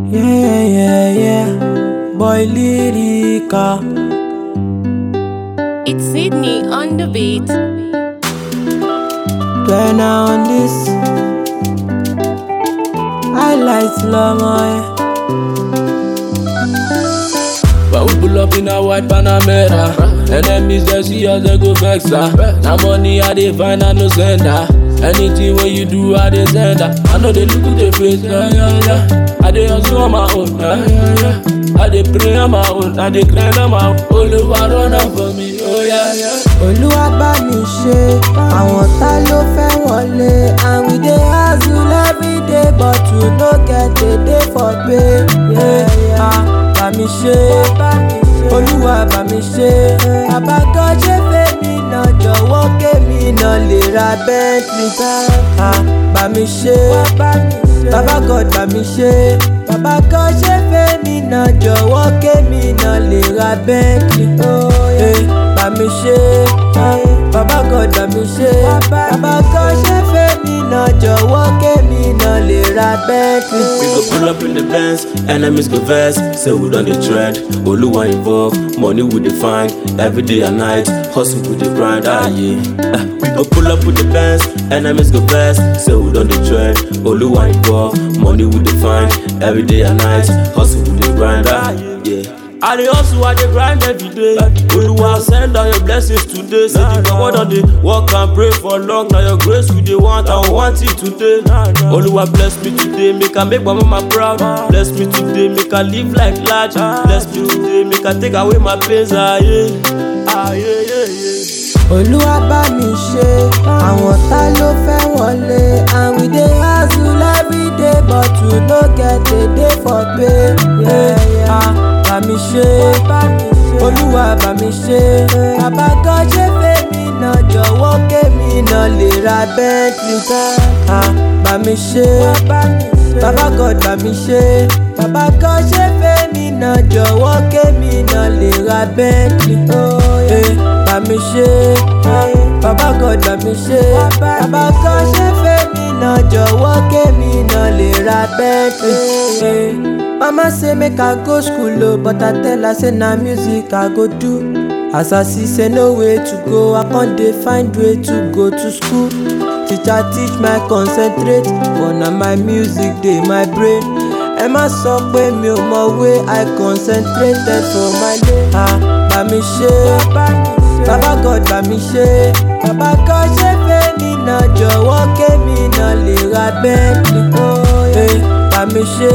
Yeah, yeah, yeah. Boy Lyrica. It's Sydney on the beat. When I on this, I like slow mo. But we pull up in a white Panamera. Enemies they see us, they go vex her. Now money I dey find, I no send her. Anything when you do, I dey send her. I know they look at the face, yeah, yeah, yeah. I dey hustle on my own, yeah, yeah, yeah. I dey pray on my own, I dey grind on my own. Olúwa run am for me, oh yeah, yeah. Olúwa bá mi ṣe, àwọn tá ló fẹ́ wọlé. And we dey hustle every day but we no get a day for pay. Yeah, yeah. Bá mi ṣe, Olúwa bá mi ṣe. Àbágọ́ ṣe fèmí náà jọ̀wọ́ kémi náà lè ra Bentley. Ah, Bá mi ṣe, Bàbá God bá mi ṣe. Bàbá God ṣe fèmí náà jọ̀wọ́ kémi náà lè ra Bentley. Oh, yeah. Bá mi ṣe, Bàbá God bá mi ṣe. Bàbá God ṣe fèmí náà jọ̀wọ́ kémi náà lè ra Bentley. We go pull up in the Benz, enemies go vex. Say we done the trend, Oluwa involved, money we dey find every day and night. Hustle with the grind, ah yeah. Ah, we go pull up with the Benz, enemies go vex. Say we done the trend, Oluwa involved, money we dey find every day and night. Hustle with the grind, ah yeah. I dey hustle, I dey grind every day. Oluwa send down your blessings today. Say the God don dey work and pray for long. Now your grace we dey want, I want it today. Oluwa bless me today, make I make my mama proud. Bless me today, make I live like large. Bless me today, make I take away my pains. Ah yeah, ah yeah, yeah, yeah. Olúwa bá mi ṣe, àwọn tá ló fẹ́ wọlé. And we dey hustle every day but we no get a day for pay. Yeah, yeah. Bá mi ṣe, Olúwa bá mi ṣe. Àbágọ́ ṣe fèmí náà jọ̀wọ́ kémi náà lè ra Bentley. Ah, Bá mi ṣe, Bàbá God bá mi ṣe. Bàbá God ṣe fèmí náà jọ̀wọ́ kémi náà lè ra Bentley. Oh, yeah. Bá mi ṣe, Bàbá God bá mi ṣe. Bàbá God ṣe fèmí náà jọ̀wọ́ kémi náà lè ra Bentley. Mama say make I go school o, but I tell her say na music I go do. As I see say no way to go, I con dey find way to go to school. Teacher teach my concentrate, but na my music dey my brain. Ẹ má sọ pé mi ò mọ̀wé, I concentrated for my lane. Ah, bá mi ṣe, Bàbá God bá mi ṣe. Bàbá God ṣe fèmí náà jọ̀wọ́ kémi náà lè ra Bentley. Oh, yeah. Bá mi ṣe,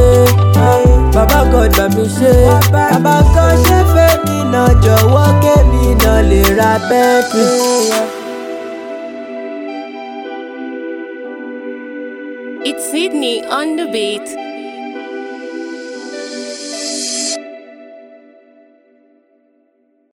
Bàbá God bá mi ṣe. Bàbá God ṣe fèmí náà jọ̀wọ́ kémi náà lè ra Bentley. It's Sydney on the beat.